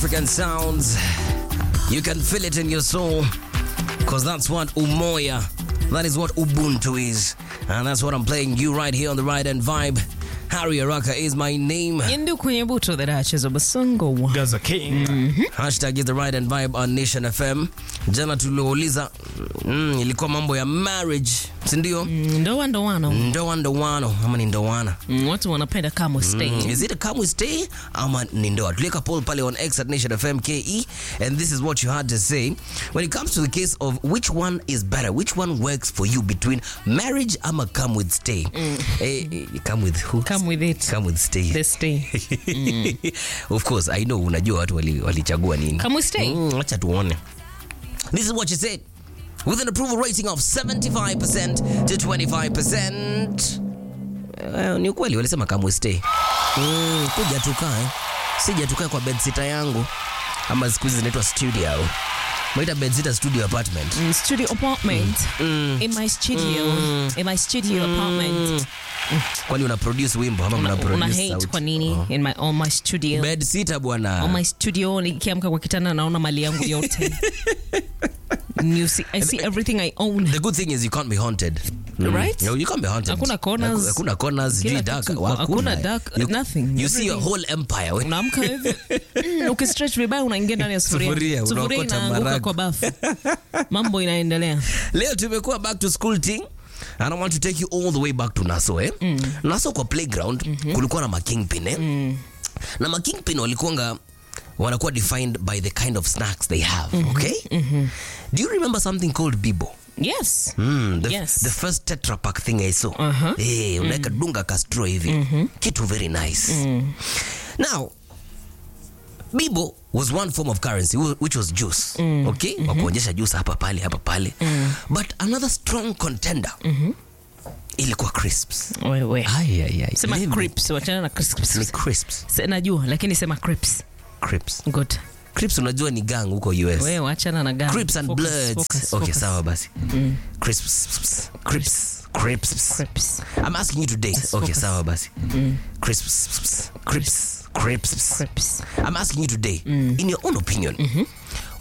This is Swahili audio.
African sounds. You can feel it in your soul because that's what Umoya, that is what Ubuntu is. And that's what I'm playing you right here on the right end vibe. Harry Araka is my name. Yindu kwenye buto the Duchess of Basongo. Gaza King. Hashtag is the right and vibe on Nation FM. Jana tuliouliza mm, ilikuwa mambo ya marriage, si ndio? Mm, Ndoa ndoano. Ndoa ndoano ama ni ndoana? Mm, Watu wanapenda kama stay. Mm, is it a come we stay ama ni ndoa? Tuliweka poll pale on X at Nation FM KE and this is what you had to say when it comes to the case of which one is better, which one works for you between marriage ama come with stay. Eh, eh, come with who? Come with it. Come with stay. The stay. of course I know unajua watu wali- walichagua nini Come with stay. Mm, acha tuone this is what you said with an approval rating of 75% to 25% uh, ni ukweli walisema come with stay mm, kuja tukae sija tukae kwa bedsita yangu ama siku hizi zinaitwa studio maita bedsita studio apartment Mm, Studio apartment. In my studio. In my studio apartment. kwani una produce wimbo ama mna Una, una produce hate sauti kwa nini? In my on my studio. bedsita bwana On my studio nikiamka kwa kitanda naona mali yangu yote. you see, I see everything I own. The good thing is you can't be haunted. Right? No, you can't be haunted. Hakuna corners. Haku- Hakuna corners, Kila sijui dark. kitu. Hakuna. Hakuna dark, You, nothing. You see a Everything. whole empire. We- unaamka hivi mm, ukistretch vibaya unaingia ndani ya Sufuria, sufuria sufuria unaokota inaanguka marago. kwa bafu mambo inaendelea Leo tumekuwa back to school thing. And I want to take you all the way back to Naso eh? Naso kwa playground kulikuwa na makingpin eh? Na makingpin walikuanga wanakuwa defined by the kind of snacks they have, okay? Do you remember something called Bibo? yes Mm, the, Yes. the first Tetra Pak thing I saw. Uh-huh. Eh, unaweka dunga kastro hivi. Kitu very nice. Now, Bibo was one form of currency wh- which was juice. Okay? Wa kuonyesha juice hapa pale hapa pale. But another strong contender ilikuwa crisps. wewe Ay, ay, ay. sema Mimi- crips wachana na Ni crisps crisps. Se- najua lakini sema crips Crips. good Crips unajua ni gang huko US. wewe wachana na gani Crips and Focus, Bloods. focus, okay, focus. sawa basi. Crisps. Crips. Crips. crips I'm asking you today. Yes, okay, focus. sawa basi. Crisps. Crips. Crips. crips I'm asking you today, in your own opinion,